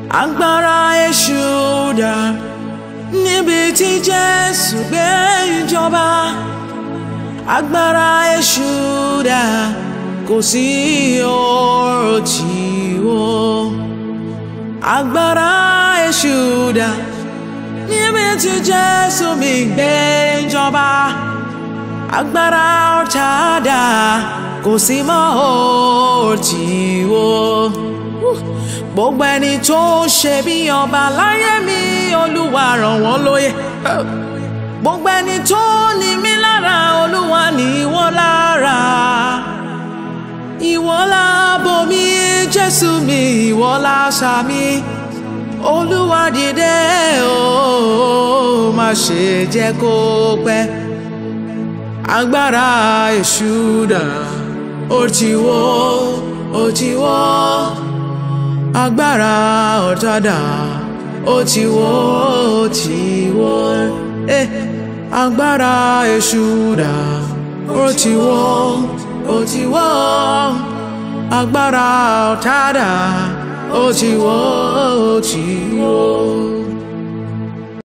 agbára èṣù dà níbi tí Jésù gbé ìjọba agbára èṣù dà kò sí ọ̀rọ̀ tí ó agbára èṣù dà níbi tí Jésù mi gbé ìjọba agbára ọ̀tá dà kò sí mọ́ ọ̀rọ̀ tí ó gbogbo ẹni tó ṣe bí ọba láyé mi olúwa ràn wọ́n lóye gbogbo ẹni tó ní mí lára olúwa ní ìwọ lára ìwọ láàbò mi jésù mi ìwọ láṣà mi olúwa dìde o má ṣe jẹ́ kó pẹ́ agbára èṣù dà ó ti wọ́ ó ti wọ́ agbára ọ̀tádà ó ti wọ́ ó ti wọ́ eh, agbára èṣù dà ó ti wọ́ ó ti wọ́ agbára ọ̀tádà ó ti wọ́ ó ti wọ́.